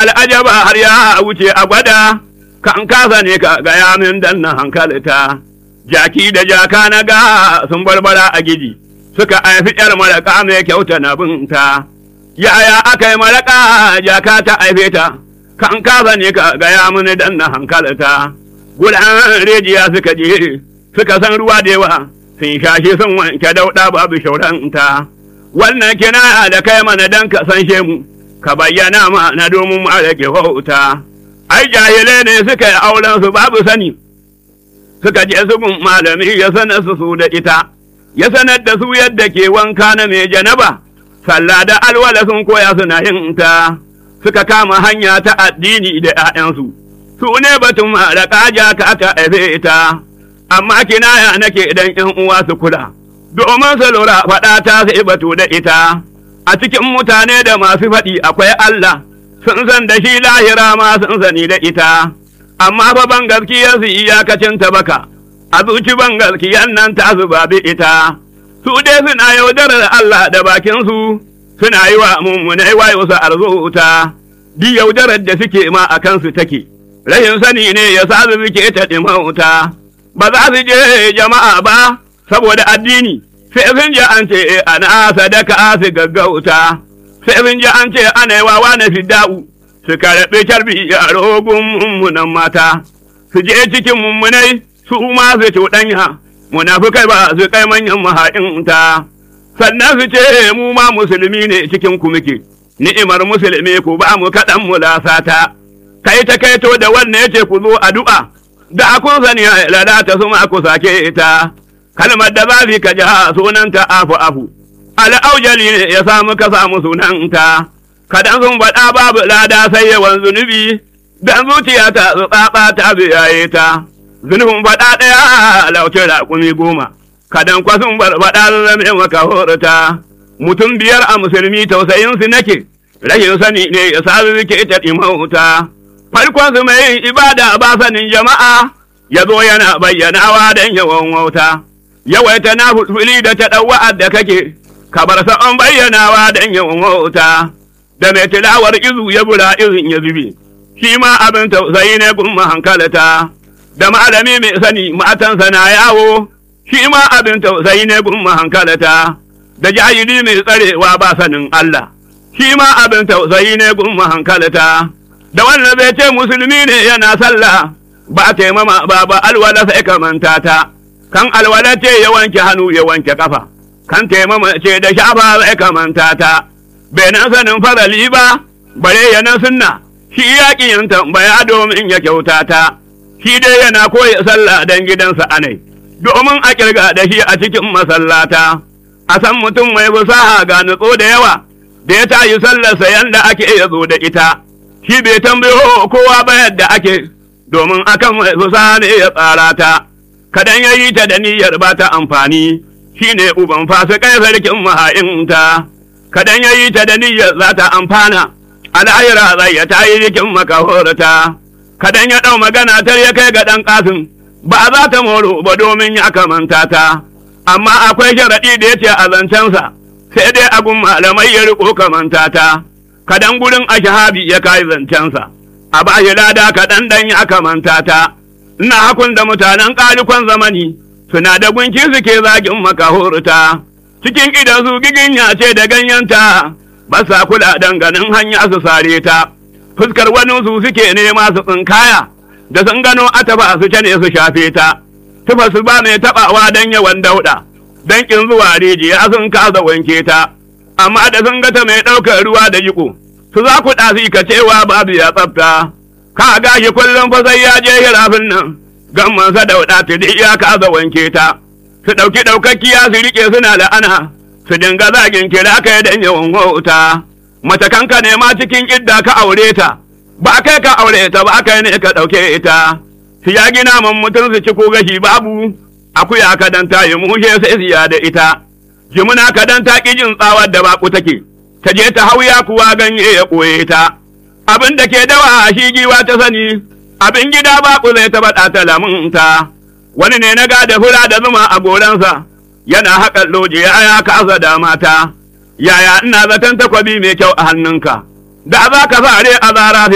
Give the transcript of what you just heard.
al'ajaba har ya wuce a gwada, kan kasa ne ka gaya min dan na hankalita. Jaki da jaka na ga sun barbara a gidi, suka haifi ‘yar malaka mai kyauta na binta. Yaya aka yi malaka jaka ta haife ta, kan kasa ne ka gaya min dan na hankalita. Gudan rejiya suka je, suka san ruwa da yawa, sun shashe sun wanke dauɗa babu shauranta. Wannan kina da kai mana dan ka san mu. ka bayyana mana domin mu rage wauta. Ai, jahilai ne suka yi auren su babu sani, suka je su gun malami ya sanar su su da ita, ya sanar da su yadda ke wanka na mai janaba, sallah da alwala sun koya suna yin ta, suka kama hanya ta addini da ‘ya'yansu, su ne batun da ƙaja ka aka haife ita, amma kinaya nake idan ‘yan uwa su kula, domin su lura faɗa ta sai batu da ita. a cikin mutane da masu faɗi akwai Allah, sun san da shi lahira ma sun sani da ita, amma fa ban gaskiyar su iyakacin ta baka, a zuci ban gaskiyar nan ta zuba bi ita, su dai suna yaudarar Allah da bakinsu, suna yi wa mummunai wayo su arzuta, di yaudarar da suke ma a kansu take, rashin sani ne ya sa su suke ta ɗimauta, ba za su je jama'a ba, saboda addini. sai sun ji an ce ana sadaka su gaggauta sai sun ji an ce ana yi wawa na fidda'u su karɓi carbi a rogun mummunan mata su je cikin mummunai su ma su cuɗanya munafukai ba su kai manyan maha'inta sannan su ce mu ma musulmi ne cikin ku muke ni'imar musulmi ku ba mu kaɗan mu lasata kai ta kaito da wannan ya ce ku zo addu'a da kun sani lalata su ma ku sake ita kalmar da za ka ji sunanta afu afu al'aujali ne ya samu ka samu sunanta kadan sun faɗa babu lada sai yawan zunubi dan zuciya ta tsatsa ta biyaye ta zunubin faɗa ɗaya lauce raƙumi goma kadan kwa sun barbaɗa zame maka horata mutum biyar a musulmi tausayin su nake rashin sani ne ya sa suke ta ɗimauta farkon su mai yin ibada ba sanin jama'a ya zo yana bayyanawa don yawan wauta. yawaita na fulfuli da ta ɗauwa'ar da kake, ka bar sa'on bayyanawa don yawan wauta, da mai tilawar izu ya bura izin ya zubi, shi ma abin tausayi ne gun hankalata, da malami mai sani matansa na yawo, shi ma abin tausayi ne gun hankalata, da jahili mai tsarewa ba sanin Allah, shi ma abin tausayi ne gun hankalata, da wannan bai ce musulmi ne yana sallah, ba taimama ba ba alwala sai ka manta ta. kan alwala ce ya wanke hannu ya wanke kafa, kan taimama ce da shafa zai kamanta ta, bai nan sanin farali ba, bare ya nan sunna, shi yaƙi yin tambaya domin ya kyauta ta, shi dai yana koya sallah don gidansa anai, domin a kirga da shi a cikin masallata, a san mutum mai fasaha ga nutso da yawa, da ya tayi sallarsa yanda ake ya zo da ita, shi bai tambayo kowa ba yadda ake, domin akan mai fasaha ne ya tsara ta. kadan ya yi ta da niyyar ba ta amfani, shi ne uban fasikai sarkin maha'inta, kadan ya yi ta da niyyar za ta amfana, al'ayira zai ya ta yi jikin makahorta, kadan ya ɗau magana tar ya kai ga ɗan ƙasin, ba za ta moro ba domin ya kamanta ta, amma akwai sharaɗi da ya ce a zancensa, sai dai agun malamai ya riƙo kamanta ta, kadan gurin ashahabi ya kai zancensa, a ba shi lada kaɗan ɗan ya kamanta ta. ina hakun da mutanen ƙalikon zamani suna da gunki suke zagin makahurta cikin idan su giginya ce da ganyenta ba sa kula danganin hanya su sare ta fuskar wani su suke nema su tsinkaya da sun gano ataba su cane su shafe ta tufa su ba mai taɓawa don yawan dauɗa don ƙin zuwa rijiya sun kasa wanke ta amma da sun gata mai ɗaukar ruwa da jiko su za ku ɗasi ka cewa babu ya tsafta ka gashi kullum fa sai ya je hirafin nan gamman sa dauda ta da ya kaza wanke ta su dauki daukakkiya su rike suna la'ana su dinga zagin kira kai dan yawan wauta mace kanka ne ma cikin idda ka aure ta ba kai ka aure ta ba kai ne ka dauke ita su ya gina man mutum su ci ko gashi babu akuya ka dan ta yi mushe sai siya da ita jimuna ka dan ta ki jin tsawar da baku take ta je ta hauya kuwa ganye ya koye ta abin da ke dawa shi giwa ta sani abin gida ba ku zai taɓa ɗata lamunta wani ne na gada fura da zuma a goransa yana haƙar loje ya kasa da mata yaya ina zaton takwabi mai kyau a hannunka da za ka sare a zara